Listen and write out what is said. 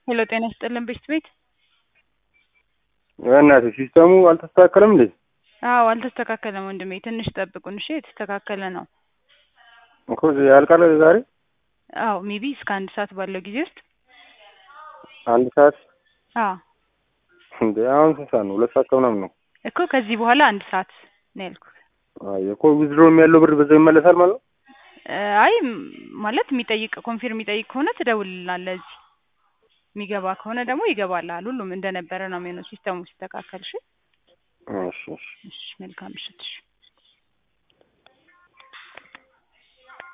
ሄሎ ጤና ይስጥልን ቤት ቤት በእናትህ ሲስተሙ አልተስተካከለም እንዴ? አዎ አልተስተካከለም ወንድሜ ትንሽ ጠብቁን እሺ የተስተካከለ ነው እኮ ያልቃል ዛሬ አዎ ሜቢ እስከ አንድ ሰዓት ባለው ጊዜ ውስጥ አንድ ሰዓት አዎ እንዴ አሁን ስንት ሰዓት ነው? ሁለት ሰዓት ከምናምን ነው እኮ ከዚህ በኋላ አንድ ሰዓት ነው ያልኩት አይ እኮ ዊዝድሮም ያለው ብር በዛው ይመለሳል ማለት ነው? አይ ማለት የሚጠይቅ ኮንፊርም የሚጠይቅ ከሆነ ትደውልልናለህ እዚህ የሚገባ ከሆነ ደግሞ ይገባልሃል ሁሉም እንደነበረ ነው የሚሆነው ሲስተሙ ሲስተካከል እሺ እሺ እሺ እሺ መልካም ምሽት እሺ